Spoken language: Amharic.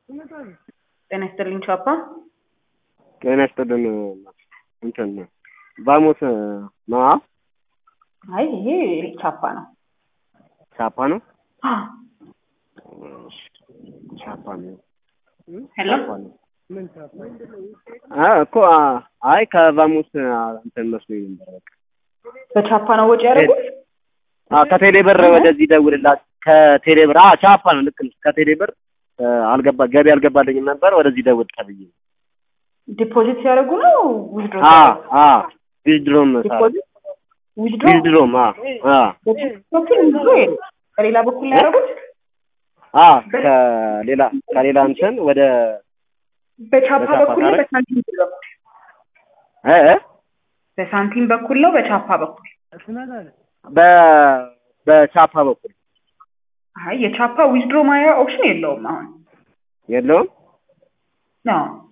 ጤና ይስጥልኝ ቻፓ። ጤና ይስጥልን እንትን ባሞት ነዋ አይ ይሄ ቻፓ ነው። ቻፓ ነው አ፣ ቻፓ ነው ሄሎ ቻፓ ነው አ እኮ አ- አይ ከባሞት እንትን መስሎኝ ነበር በቃ በቻፓ ነው ወጪ ያደረጉት? አ ከቴሌ ብር ወደዚህ ደውልላት ከቴሌ ብር አ ቻፓ ነው ልክ ነሽ ከቴሌ ብር አ፣ አልገባ ገቢ አልገባልኝም ነበር ወደዚህ ደውል ተብዬ ዲፖዚት ሲያደርጉ ነው ዊዝድሮ አ አ ዊዝድሮም ሳር ዲፖዚት ዊዝድሮ ዊዝድሮም አ አ በኩል ዊዝድሮ የለም። በሌላ በኩል ነው ያደረጉት። አ ከሌላ ከሌላ እንትን ወደ በቻፓ በቻፓ በኩል ነው ታረግ? በሳንቲም በኩል እ እ በሳንቲም በኩል ነው በቻፓ በኩል በ በቻፓ በኩል አይ የቻፓ ዊዝድሮ ማያ ኦፕሽን የለውም አሁን የለውም ነው